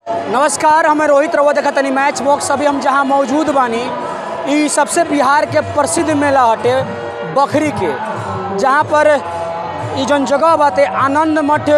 नमस्कार हमें रोहित रवा देखा तनी मैच बॉक्स अभी हम जहाँ मौजूद बानी ई सबसे बिहार के प्रसिद्ध मेला हटे बखरी के जहाँ पर ई जौन जगह बाटे आनंद मठ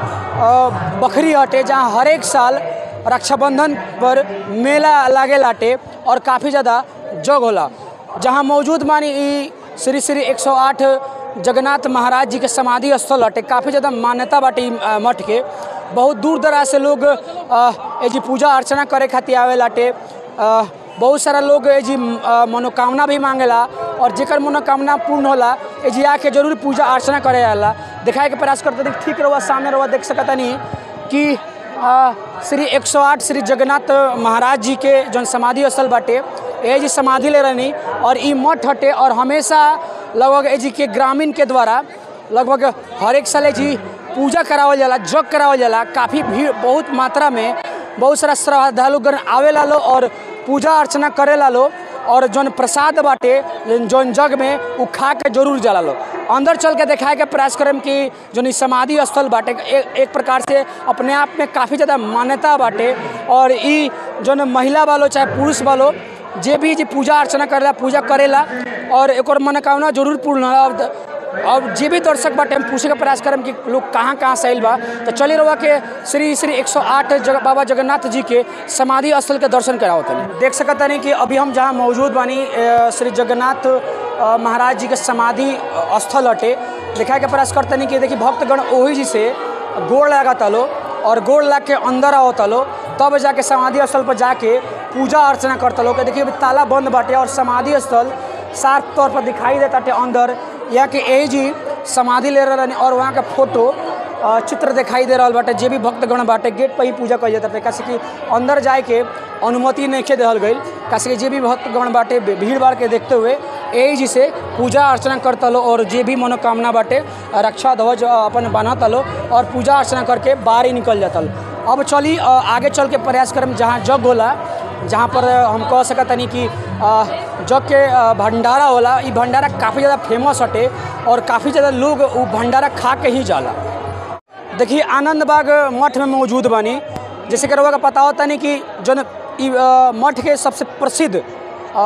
अ, बखरी हटे जहाँ हर एक साल रक्षाबंधन पर मेला लागे लाटे और काफ़ी ज़्यादा जग होला जहाँ मौजूद बानी ई श्री श्री 108 जगन्नाथ महाराज जी के समाधि स्थल हटे काफ़ी ज़्यादा मान्यता बाटे ई अ, मठ के बहुत दूर दराज से लोग अ, एजी पूजा अर्चना करे खातिर आवे लाटे अ, बहुत सारा लोग एजी अ, मनोकामना भी मांगेला और जेकर मनोकामना पूर्ण होला एजी आके जरूर पूजा अर्चना करे आला दिखाए के प्रयास करते देखिए ठीक रहुआ सामने रहुआ देख सकतानी कि अ, श्री 108 श्री जगन्नाथ महाराज जी के जौन समाधि स्थल बाटे ए जी समाधि ले रहनी और ई मठ हटे और हमेशा लगभग एजी के ग्रामीण के द्वारा लगभग हर एक साल जी पूजा करावल जाला जग करावल जाला काफ़ी भीड़ बहुत मात्रा में बहुत सारा श्रद्धालुगण आवेला लो और पूजा अर्चना करेला लो और जौन प्रसाद बाटे जौन जग में उ खा के जरूर जाला लो अंदर चल के दिखाए के प्रयास करम कि जौन ई समाधि स्थल बाटे ए, एक प्रकार से अपने आप में काफ़ी ज़्यादा मान्यता बाटे और ई जौन महिला वालो चाहे पुरुष वालो जे भी जी पूजा अर्चना करेला पूजा करेला और एक मनोकामना जरूर पूर्ण होला और अब जे भी दर्शक बाटे हम पूछे के प्रयास करम कि लोग कहाँ कहाँ से आइल बा तो चली रहुआ के श्री श्री 108 जग, बाबा जगन्नाथ जी के समाधि स्थल के दर्शन करावत तनी देख सकत तनी कि अभी हम जहाँ मौजूद बानी अ, श्री जगन्नाथ अ, महाराज जी के समाधि अ, स्थल हटे दिखाए के प्रयास करतनी कि देखिए भक्तगण ओही जी से गोड़ लगाता लो और गोड़ लग के अंदर आवता लो तब जाके समाधि स्थल पर जाके पूजा अर्चना करता लो कि देखिए अभी ताला बंद बाटे और समाधि स्थल साफ तौर पर दिखाई देता टे अंदर या कि ए जी समाधि ले रहनी और वहाँ के फोटो अ, चित्र दिखाई दे रहल बाटे जे भी भक्तगण बाटे गेट पर ही पूजा कइल जाता कैसे कि अंदर जाए के अनुमति नहीं देहल गई कैसे कि जे भी भक्तगण बाटे भीड़ भाड़ के देखते हुए ए जी से पूजा अर्चना करता लो और जे भी मनोकामना बाटे रक्षा ध्वज अ, अपन बान्हता लो और पूजा अर्चना करके बाहर ही निकल जाता लो अब चली अ, आगे चल के प्रयास करम जहाँ जग होला जहाँ पर हम कह सकतनी कि अ, जग के अ, भंडारा होला ई भंडारा काफ़ी ज़्यादा फेमस हटे और काफ़ी ज़्यादा लोग उ भंडारा खा के ही जाला देखिए आनंद बाग मठ में मौजूद बानी जैसे कि रउआ का पता होता नहीं कि जौन ई अ, मठ के सबसे प्रसिद्ध अ,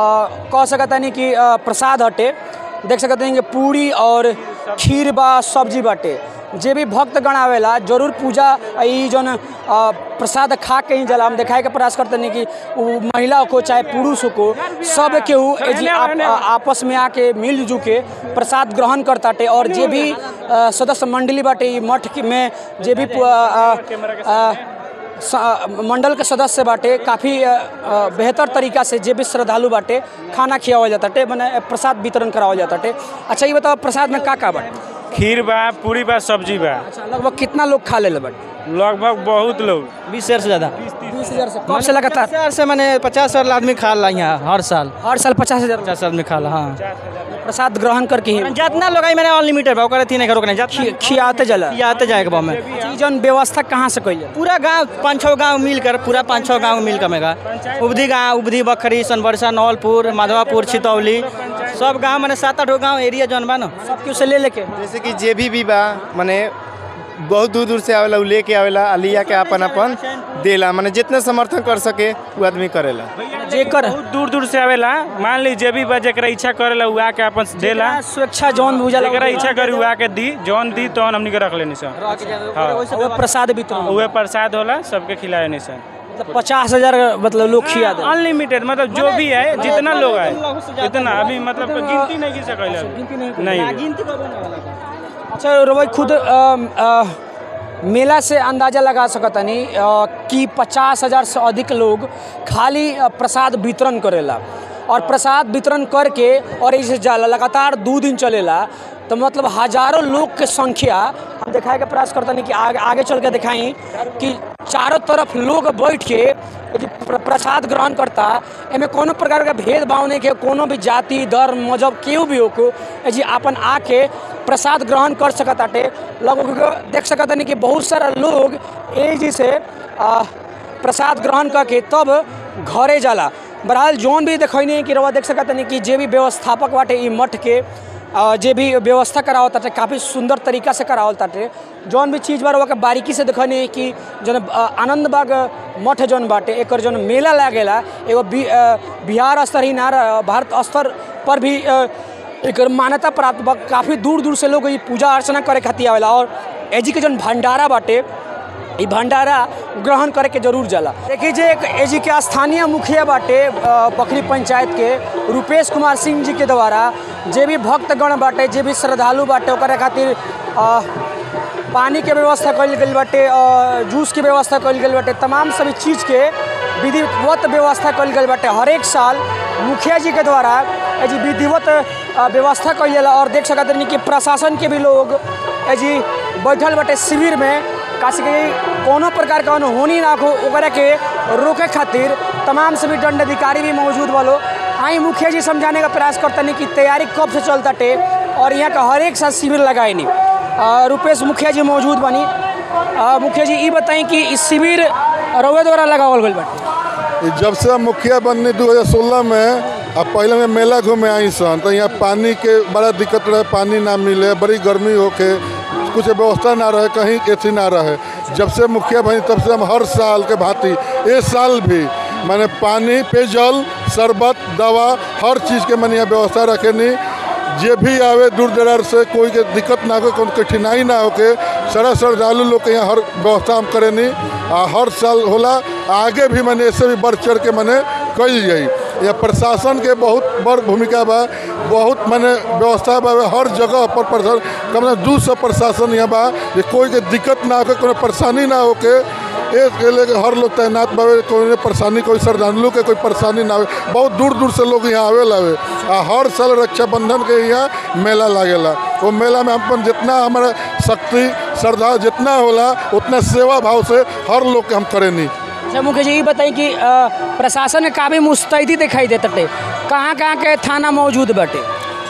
कह सकतानी कि अ, प्रसाद हटे देख सकते हैं कि पूरी और खीर बा सब्जी बाटे जे भी भक्तगण आवेला जरूर पूजा ई जौन अ, प्रसाद खा के ही जाला हम दिखाए के प्रयास करते नहीं कि उ महिला को चाहे पुरुष को सब केहू एजी आप, आपस में आके मिलजुल के प्रसाद ग्रहण करताटे और जे भी अ, सदस्य मंडली बाटे ई मठ के में जे भी पु- अ, अ, अ, स- मंडल के सदस्य बाटे काफ़ी बेहतर तरीका से जे भी श्रद्धालु बाटे खाना खियावल जाताटे मने प्रसाद वितरण करावल जाताटे अच्छा ये बताओ प्रसाद में का का बाटे खीर बा पूरी बा सब्जी बा अच्छा लगभग कितना लोग खा ले बाटे लगभग बहुत लोग बीस हजार से ज्यादा बीस हज़ार से कब से लगातार हजार से मैंने पचास हजार आदमी खा ला यहाँ हर साल हर साल पचास हज़ार पचास आदमी खा ला हाँ प्रसाद ग्रहण करके ही जितना लोग आई मैंने अनलिमिटेड भाव करे थी नहीं करो नहीं खि- खियाते जला ये आते जाएगा भाव में अच्छा, ई जौन व्यवस्था कहाँ से कइल जाला पूरा गांव पाँच छः गांव मिलकर पूरा पाँच छः गांव मिल कमेगा उबधी गांव उबधी बखरी सोनबरसा नौलपुर माधवापुर छितौली सब गांव मैंने सात आठ गांव एरिया जौन बा ना सब केहू से ले लेके जैसे कि जे भी भी बा माने बहुत दूर दूर से आवेला उ लेके आवेला आ लिया के अपन अपन देला माने जितना समर्थन कर सके वो आदमी करेला जेकर बहुत दूर दूर से आवेला मान ली जे भी बा जेकरा इच्छा करेला उ आके अपन देला स्वेच्छा जौन बुझा जेकरा इच्छा करी उ आके दी जौन दी तौन हमनी के रख लेनी सर हाँ वो प्रसाद वितरण उहे प्रसाद होला सबके खिलाए नहीं सर मतलब पचास हजार मतलब लोग खिया दे अनलिमिटेड मतलब जो भी है जितना लोग आए इतना अभी मतलब गिनती नहीं की सकल नहीं अच्छा रवि खुद अम, अ, मेला से अंदाजा लगा सकतनी अ, कि पचास हजार से अधिक लोग खाली अ, प्रसाद वितरण करेला और प्रसाद वितरण करके और इसे जाला लगातार दो दिन चलेला तो मतलब हजारों लोग के संख्या हम दिखाए के प्रयास करतनी कि आगे आगे चल के दिखाई कि चारों तरफ लोग बैठ के यदि प्र- प्रसाद ग्रहण करता एमे कोनो प्रकार का भेदभाव नहीं के कोनो भी जाति धर्म मजहब केहू भी हो को जी अपन आके प्रसाद ग्रहण कर सकत आटे लगभग देख सकत नहीं कि बहुत सारा लोग ए जी से आ, प्रसाद ग्रहण करके तब घरे जाला बहरहाल जौन भी देखनी कि रवा देख सकत नहीं कि जे भी व्यवस्थापक बाटे ई मठ के अ, जे भी व्यवस्था करावल ताटे काफ़ी सुंदर तरीका से करावल ताटे जौन भी चीज़ बार के बारीकी से देखनी कि जौन अ, आनंद बाग मठ जौन बाटे एकर जौन मेला लागेला एगो बि, अ, बिहार स्तर ही ना रह- भारत स्तर पर भी अ, एकर मान्यता प्राप्त बा काफ़ी दूर दूर से लोग ई पूजा अर्चना करे खातिर आवेला और एजी के जौन भंडारा बाटे ई भंडारा ग्रहण करे के जरूर जाला देखिए जे एक एजी के स्थानीय मुखिया बाटे अ, बखरी पंचायत के रुपेश कुमार सिंह जी के द्वारा जे भी भक्तगण बाटे जे भी श्रद्धालु बाटे ओकरा खातिर अ, पानी के व्यवस्था कइल गइल बाटे अ, जूस के व्यवस्था कइल गइल बाटे तमाम सभी चीज़ के विधिवत व्यवस्था कइल गइल बाटे हर एक साल मुखिया जी के द्वारा एजी विधिवत अ, व्यवस्था कइल जाला और देख सकत रही कि प्रशासन के भी लोग एजी बैठल बाटे शिविर में काशी के कोनो प्रकार का अनहोनी ना हो ओकरा के रोके खातिर तमाम सभी दंड अधिकारी भी मौजूद वालो आई मुखिया जी समझाने का प्रयास करतनी कि तैयारी कब से चलता टे और यहाँ का हर एक साल शिविर लगाए नहीं रुपेश मुखिया जी मौजूद बनी अ, मुखिया जी ये बताएं कि इस शिविर रउए द्वारा लगावल गइल बाटे ई जब से हम मुखिया बनने 2016 में अब पहले में मेला घूमे आई सन तो यहाँ पानी के बड़ा दिक्कत रहे पानी ना मिले बड़ी गर्मी होके कुछ व्यवस्था ना रहे कहीं एथी ना रहे जब से मुखिया बनी तब से हम हर साल के भांति इस साल भी मैंने पानी पेयजल शरबत दवा हर चीज़ के मैंने यहाँ व्यवस्था रखेनी जे भी आवे दूर दरार से कोई के दिक्कत ना हो कोई कठिनाई ना होके सारा श्रद्धालु लोग के यहाँ हर व्यवस्था हम करेनी आ हर साल होला आगे भी मैंने ऐसे भी बढ़ चढ़ के मैंने कल जाई या प्रशासन के बहुत बड़ भूमिका बा बहुत मैंने व्यवस्था बा हर जगह पर प्रशासन कम से कम दू सौ प्रशासन यहाँ बा जे कोई के दिक्कत ना होके कोनो परेशानी ना होके एक के लेके हर लोग तैनात बावे कोई परेशानी कोई श्रद्धालु के कोई परेशानी ना आवे बहुत दूर दूर से लोग यहाँ आवे लावे आ हर साल रक्षाबंधन के यहाँ मेला लागेला वो मेला में अपन जितना हमारा शक्ति श्रद्धा जितना होला उतना सेवा भाव से हर लोग के हम करेनी अच्छा मुखिया जी ये बताएं कि अ, प्रशासन में काफ़ी मुस्तैदी दिखाई देता टे कहाँ कहाँ के थाना मौजूद बाटे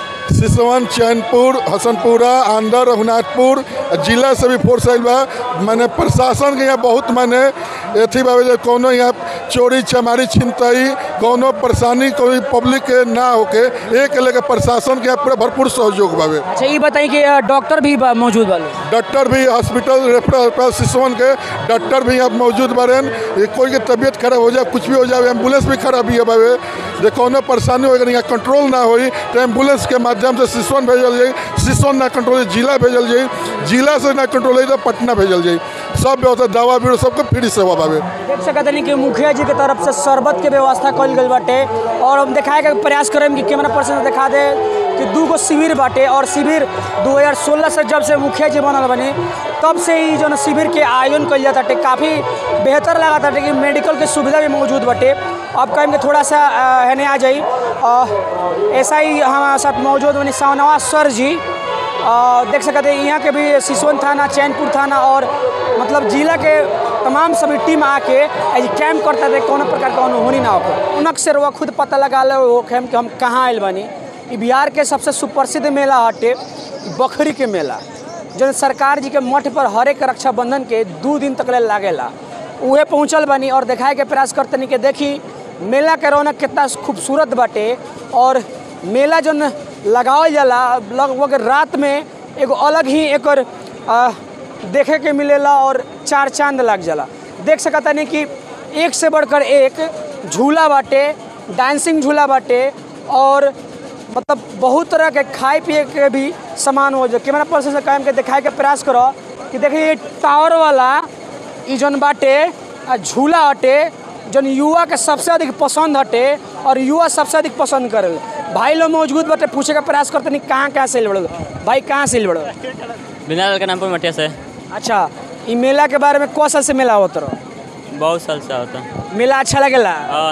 सिसवन चैनपुर हसनपुरा आंध्र रघुनाथपुर जिला से भी फोर्स आयल बा माने प्रशासन के यहाँ बहुत माने अथी बा जे कोनो यहाँ चोरी चमारी छिनतई कोनो परेशानी कोई पब्लिक के ना होके एक लेके प्रशासन के यहाँ पूरा भरपूर सहयोग बावे अच्छा ये बताएं कि अ, डॉक्टर भी बा- मौजूद वाले डॉक्टर भी हॉस्पिटल रेफरल अस्पताल सिसवन के डॉक्टर भी यहाँ मौजूद बारेन ये कोई के तबीयत खराब हो जाए कुछ भी हो जाए एम्बुलेंस भी खराब ही है बावे जे कोनो परेशानी होगी यहाँ कंट्रोल ना होई तो एम्बुलेंस के माध्यम से सिसवन भेजल जाई सिसवन ना कंट्रोल होई, जिला भेजल जाई जिला से ना कंट्रोल होई तो पटना भेजल जाई सब व्यवस्था दवा बीरो सबके फ्री सेवा बावे देख सकत नहीं कि मुखिया जी के तरफ से शरबत के व्यवस्था कल गई बाटे और हम दिखाए के प्रयास करें कि कैमरा पर्सन दिखा दे कि दू गो शिविर बाटे और शिविर 2016 से जब से मुखिया जी बनल बने तब से ही जो न शिविर के आयोजन कल जाता टे काफ़ी बेहतर लगा था कि मेडिकल के सुविधा भी मौजूद बाटे अब कहेंगे थोड़ा सा अ, हेने आ जाई अ, ऐसा ही हमारे साथ मौजूद बनी सावनवा सर जी अ, देख सकते हैं यहाँ के भी सिसवन थाना चैनपुर थाना और मतलब जिला के तमाम सभी टीम आके आज कैम्प करता थे कोनो प्रकार का अनहोनी ना हो उनक से रुआ खुद पता लगा लो वो कैम्प कि हम कहाँ आयल बानी ई बिहार के सबसे सुप्रसिद्ध मेला हटे बखरी के मेला जो सरकार जी के मठ पर हर एक रक्षाबंधन के दू दिन तक ले लागेला उहे पहुँचल बानी और दिखाए के प्रयास करतनी कि देखी मेला के रौनक कितना खूबसूरत बाटे और मेला जौन लगावल जाला लगभग रात में एगो अलग ही एकर आ, देखे के मिलेला और चार चांद लग जाला देख सकता नहीं कि एक से बढ़कर एक झूला बाटे डांसिंग झूला बाटे और मतलब बहुत तरह के खाए पिए के भी सामान हो जाए कैमरा पर्सन से कायम के दिखाए के प्रयास करो कि देखिए ये टावर वाला ई जौन बाटे आ झूला हटे जौन युवा के सबसे अधिक पसंद हटे और युवा सबसे अधिक पसंद करे भाई लोग मौजूद बाटे पूछे का प्रयास करते नहीं कहाँ कहाँ से बड़ो भाई कहाँ से बड़ो बिना के नाम पर मटिया से अच्छा ई मेला के बारे में कौ साल से मेला होत रहो बहुत साल से होता मेला अच्छा लगेला हाँ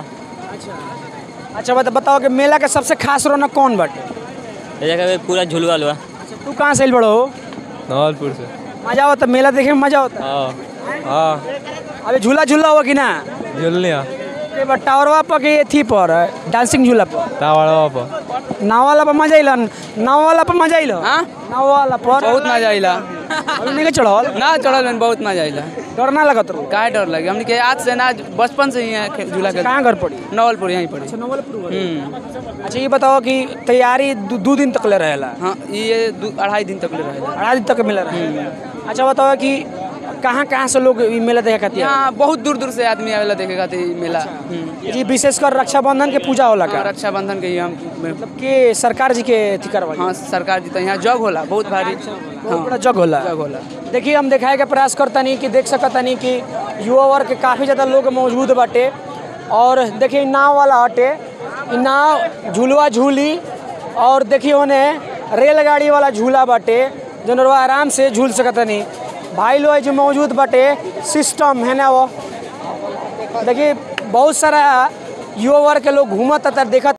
अच्छा बता बताओ कि मेला के सबसे खास रौनक कौन बाटे ये जगह पे पूरा झुलवा लुआ अच्छा तू कहाँ से बड़ो नवलपुर से मजा होता मेला देखे में मजा होता हाँ हाँ अभी झूला झूला हुआ कि ना झुलनिया ये बा टावरवा पर के थी पर डांसिंग झूला पर तावाड़ा पर नाव वाला पर मजा अइलन नाव वाला पर मजा अइलो हाँ नाव वाला पर बहुत मजा आइला अभी नहीं के चढ़ल ना चढ़ल में बहुत मजा आइला डर ना लगत रहो काहे डर लगे हमने के आज से ना बचपन से ही यहाँ खे- झूला खेल कहाँ घर पड़ी नवलपुर यहीं पड़ी नवलपुर हम्म अच्छा ये बताओ कि तैयारी दू दू दिन तक ले रहेला हाँ ये दू अढ़ाई दिन तक ले रहेगा अढ़ाई दिन तक मिल रहा है अच्छा बताओ कि कहाँ कहाँ से लोग ई मेला देखे खातिर यहाँ बहुत दूर दूर से आदमी आवेला देखे खातिर ई मेला हम्म। जी विशेषकर रक्षाबंधन के पूजा होला का हाँ, रक्षाबंधन के ही हम के सरकार जी के अथी करवाई हाँ सरकार जी तो यहाँ जग होला बहुत भारी बहुत बड़ा जग होला जग होला देखिए हम दिखाए के प्रयास करतनी कि देख सकतनी कि युवा वर्ग के काफ़ी ज़्यादा लोग मौजूद बाटे और देखिए इ नाव वाला हटे इ नाव झूलवा झूली और देखिए ओने रेलगाड़ी वाला झूला बाटे जौन रउआ आराम से झूल सकतनी भाई लोग जो मौजूद बाटे सिस्टम है ना वो देखिए बहुत सारा युवा वर्ग के लोग घूमत देखत